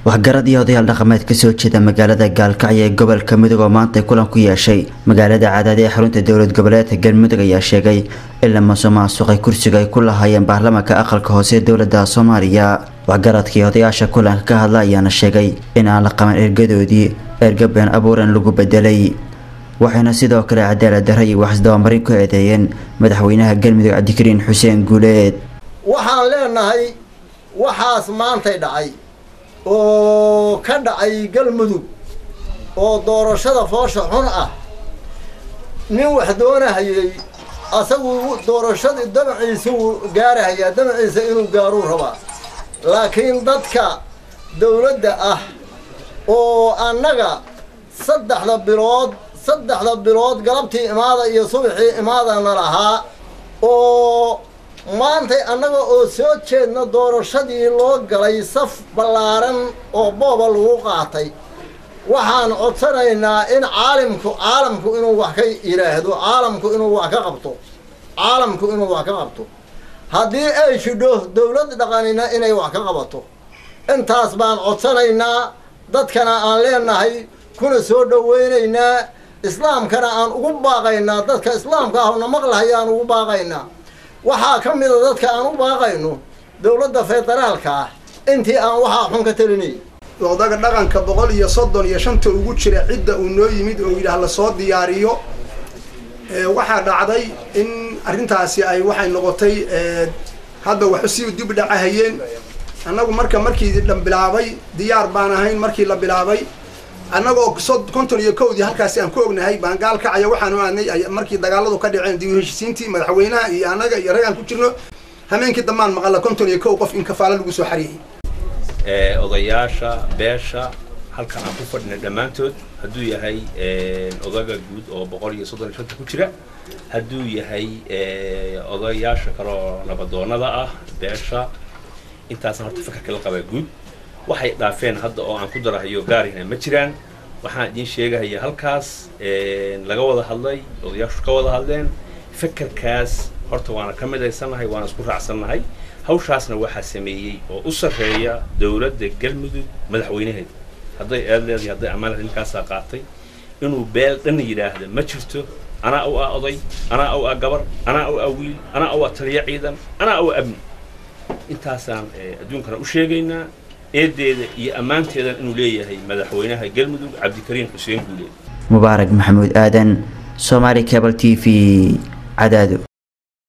waxgarad iyo odayaal dhaqameed kasoo jeeda magaalada gaalkacyo ee gobolka mudug oo maanta kulan ku yeeshay magaalada cadaad ee xarunta dowlad goboleedka galmudug ayaa sheegay in la masuqmaasuqay kursiga ay ku lahaayeen baarlamaanka aqalka hoose ee dowlada soomaaliya waxgaradkii odayaasha kulanka ka hadla ayaana sheegay in aan la qaban ergadoodii erga been abuuran lagu bedelay waxayna sidoo kale cadaalad darra iyo waxisdabamarin ku eedeeyeen madaxweynaha galmudug cabdikariin xuseen guuleed waxaan leenahay waxaas maantay dhacay oo ka dhacay galmudug oo doorashada foosha xun ah nin wax doonahayay asagu doorashadii damaciisa wuu gaarahayaa damaciisa inuu gaaruu rabaa laakiin dadka dawladda ah oo annaga saddexda bilood saddexda bilood galabtii imaada iyo subaxii imaadana lahaa oo maantay annaga oo soo jeedna doorashadii loo galay saf ballaaran oo booba lagu qaatay waxaan codsanaynaa in caalimku caalamku inuu wax ka yidhaahdo caalamku inuu wax ka qabto caalamku inuu wax ka qabto haddii ay jidho dawlad dhaqanina inay wax ka qabato intaas baan codsanaynaa dadkana aan leenahay kuna soo dhawaynaynaa islaamkana aan ugu baaqaynaa dadka islaamka ahna maqlahayaan ugu baaqaynaa waxaa ka mida dadka aan u baaqayno dowladda federaalka ah intii aan waxaa xun ka telinay odaga dhaqanka boqol iyo soddon iyo shanta ugu jira cidda uu noo yimid oo yidhaah lasoo diyaariyo waxaa dhacday in arrintaasi ay waxay noqotay hadda waxu si dib dhacahayeen annagu marka markii dhan bilaabay diyaar baan ahayn markii la bilaabay annagoo konton iyo kowdii halkaasi aan ku ognahay baan gaalkacaya waxaanu aadnay markii dagaaladu ka dhaceen dib u heshisiintii madaxweynaha iyo annaga iyo rag aan ku jirno hameenkii dambaan maqalla konton iyo kow qof in kafaalo lagu soo xariyey odayaasha beesha halkan aan ku fadhinay dhammaantood hadduu yahay odaga guud oo boqol iyo soddon iyo shanta ku jira hadduu yahay odayaasha kaloo nabadoonada ah beesha intaasna horta fakarka la qabaa guud waxay dhaafeen hadda oo aan ku darahayo gaarina ma jiraan waxaan idiin sheegahaya halkaas laga wada hadlay odayaashu ka wada hadleen fakarkaas horta waana ka midaysannahay waana isku raacsannahay hawshaasna waxaa sameeyey oo u sarreeya dowladda galmudug madaxweynaheeda hadday eed leedahay hadday ammaanad ninkaasaa qaatay inuu beel dhan yidhaahda ma jirto anaa u ah oday anaa u ah gabar anaa u ah wiil anaa u ah taliya ciidan anaa u ah amni intaasaan adduunkana u sheegaynaa eedeeda iyo ammaanteedan inuu leeyahay madaxweynaha galmudug cabdikariin xuseen guuleed mubaarak maxamuud aadan somaali cable t v cadaado